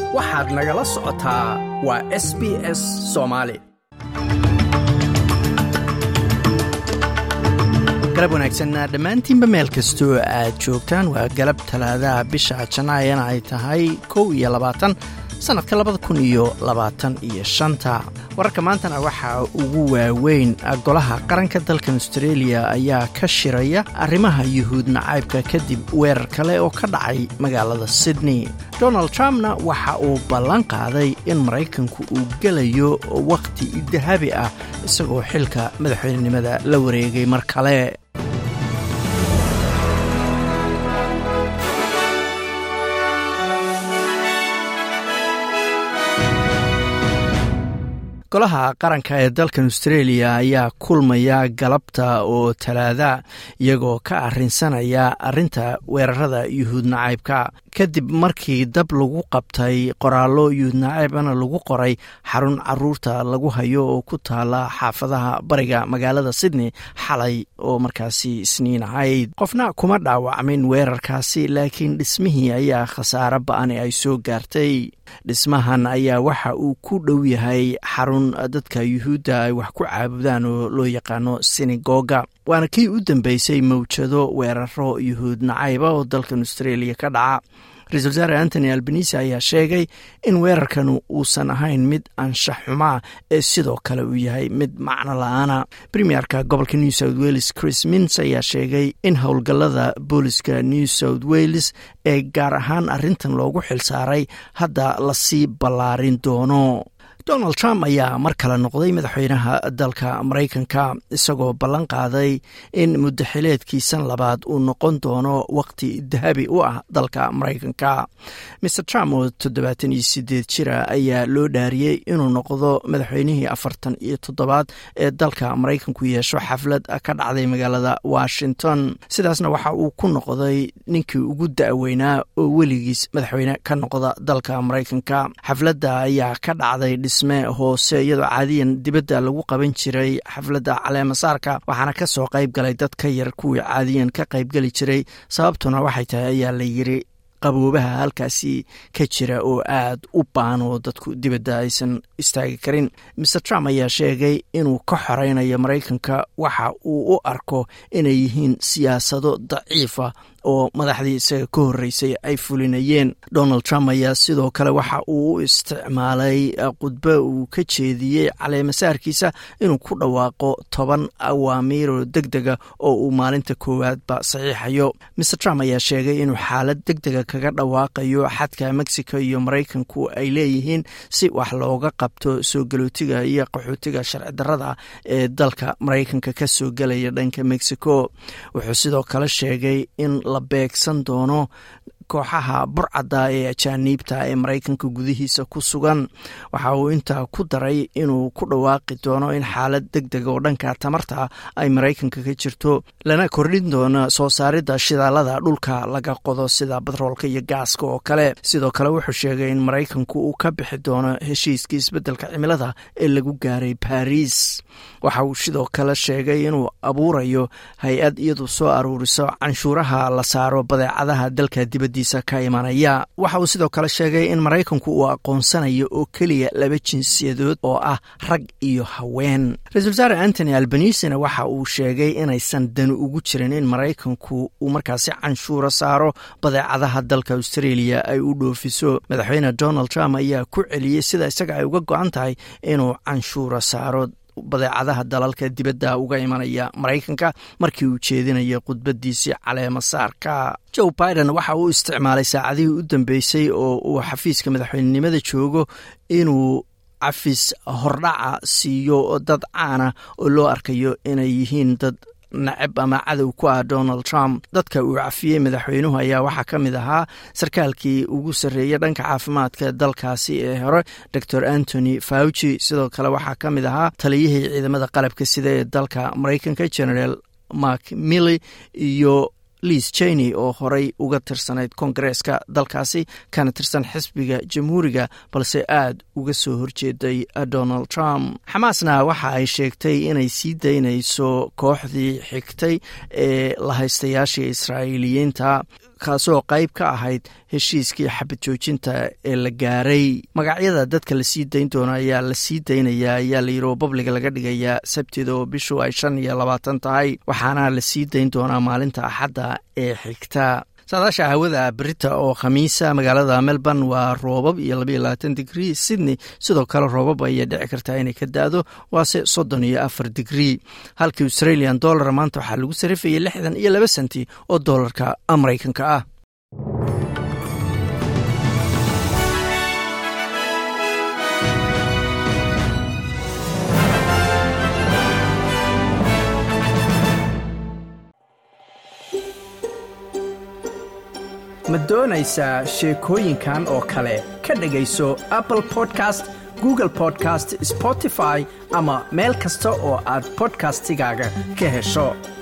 waxaad nagala socotaa waa s b s soomaali galab wanaagsan dhammaantiinba meel kastoo aad joogtaan waa galab talaadaha bisha janaayana ay tahay kow iyo labaatan sannadka labada kun iyo labaatan iyo shanta wararka maantana waxaa ugu waaweyn golaha qaranka dalkan austreeliya ayaa ka shiraya arrimaha yuhuud nacaybka kadib weerar kale oo ka dhacay magaalada sydney donald trumpna waxa uu ballan qaaday in maraykanku uu gelayo wakhti dahabi ah isagoo xilka madaxweynenimada la wareegay mar kale golaha qaranka ee dalkan austreeliya ayaa kulmaya galabta oo talaada iyagoo ka arrinsanaya arrinta weerarada yuhuud nacaybka kadib markii dab lagu qabtay qoraallo yuhuud nacaybana lagu qoray xarun caruurta lagu hayo oo ku taala xaafadaha bariga magaalada sydney xalay oo markaasi isniin ahayd qofna kuma dhaawacmin weerarkaasi laakiin dhismihii ayaa khasaare ba-ani ay soo gaartay dhismahan ayaa waxa uu ku dhow yahay xarun dadka yuhuudda ay wax ku caabudaan oo loo yaqaano sinagoga waana kii u dambeysay mawjado weeraro yuhuud nacayba oo dalkan austreeliya ka dhaca ra-isul wasaare antony albanisi ayaa sheegay in weerarkan uusan ahayn mid anshax xumaa ee sidoo kale uu yahay mid macno la-aana premierka gobolka new south wales chris mins ayaa sheegay in howlgallada booliska new south wales ee gaar ahaan arrintan loogu xilsaaray hadda lasii ballaarin doono donald trump ayaa mar kale noqday madaxweynaha dalka maraykanka isagoo ballan qaaday in muddaxileedkiisan labaad uu noqon doono waqti dahabi u ah dalka maraykanka mer trump oo toddobaatan iyo sideed jira ayaa loo dhaariyey inuu noqdo madaxweynihii afartan iyo toddobaad ee dalka maraykanku yeesho xaflad ka dhacday magaalada washington sidaasna waxa uu ku noqday ninkii ugu da-weynaa oo weligiis madaxweyne ka noqda dalka maraykanka xafladda ayaa ka dhacday dhisme hoose iyadoo caadiyan dibadda lagu qaban jiray xafladda caleemasaarka waxaana ka soo qayb galay dad ka yar kuwii caadiyan ka qaybgeli jiray sababtuna waxay tahay ayaa la yiri qaboobaha halkaasi ka jira oo aad u baan oo dadku dibadda aysan istaagi karin mer trump ayaa sheegay inuu ka xoreynayo maraykanka waxa uu u arko inay yihiin siyaasado daciifa oo madaxdii isaga ka horreysay ay fulinayeen donald trump ayaa sidoo kale waxa uu u isticmaalay khudbo uu ka jeediyey caleemasaarkiisa inuu ku dhawaaqo toban awaamiiroo deg dega oo uu maalinta koowaadba saxiixayo mer trump ayaa sheegay inuu xaalad deg dega kaga dhawaaqayo xadka mexico iyo maraykanku ay leeyihiin si wax looga qabto soo galootiga iyo qaxootiga sharci darrada ee dalka maraykanka ka soo gelaya dhanka mexico wuxuu sidoo kale sheegay in la beegsan doono kooxaha burcadda ee ajaaniibta ee maraykanka gudihiisa ku sugan waxa uu intaa ku daray inuu ku dhawaaqi doono in xaalad deg deg oo dhanka tamarta ay maraykanka ka jirto lana kordhin doono soo saaridda shidaalada dhulka laga qodo sida batroolka iyo gaaska oo kale sidoo kale wuxuu sheegay in maraykanku uu ka bixi doono heshiiskii isbeddelka cimilada ee lagu gaaray baris waxa uu sidoo kale sheegay inuu abuurayo hay-ad iyadu soo aruuriso canshuuraha la saaro badeecadaha dalka dibaddiisa ka imanaya waxa uu sidoo kale sheegay in maraykanku uu aqoonsanayo oo keliya laba jinsiyadood oo ah rag iyo haween ra-isul wasaare antony albanisina waxa uu sheegay inaysan dani ugu jirin in maraykanku uu markaasi canshuuro saaro badeecadaha dalka australia ay u dhoofiso madaxweyne donald trump ayaa ku celiyey sida isaga ay uga go-an tahay inuu canshuuro saaro badeecadaha dalalka dibadda uga imanaya maraykanka markii uu jeedinaya khudbadiisii caleemasaarka joe biden waxa uu isticmaalay saacadihii u dambeysay oo uu xafiiska madaxweynenimada joogo inuu cafis hordhaca siiyo dad caana oo loo arkayo inay yihiin dad nacab ama cadow ku ah donald trump dadka uu cafiyey madaxweynuhu ayaa waxaa ka mid ahaa sarkaalkii ugu sarreeyay dhanka caafimaadka dalkaasi ee hore dor antony fauci sidoo kale waxaa ka mid ahaa taliyihii ciidamada qalabka sida ee dalka maraykanka generaal mark milley iyo liis cheney oo horey uga tirsanayd kongareeska dalkaasi kana tirsan xisbiga jamhuuriga balse aad uga soo horjeeday donald trump xamaasna waxa ay sheegtay inay sii daynayso kooxdii xigtay ee lahaystayaashii israa'iiliyiinta kaasoo qayb ka ahayd heshiiskii xabad joojinta ee la gaaray magacyada dadka la sii dayn doono ayaa la sii daynayaa ayaa layidhi oo babliga laga dhigayaa sabtida oo bishu ay shan iyo labaatan tahay waxaana la sii dayn doonaa maalinta axadda ee xigta saadaasha hawada berita oo khamiisa magaalada melbourne waa roobab iyo labaiyo labaatan digrii sydney sidoo kale roobab ayay dhici kartaa inay ka da-do waase soddon iyo afar digrii halkii australian dollar maanta waxaa lagu sarifayay lixdan iyo laba senti oo doolarka maraykanka ah ma doonaysaa sheekooyinkan oo kale ka dhegayso apple podcast google podcast spotify ama meel kasta oo aad bodkastigaaga ka hesho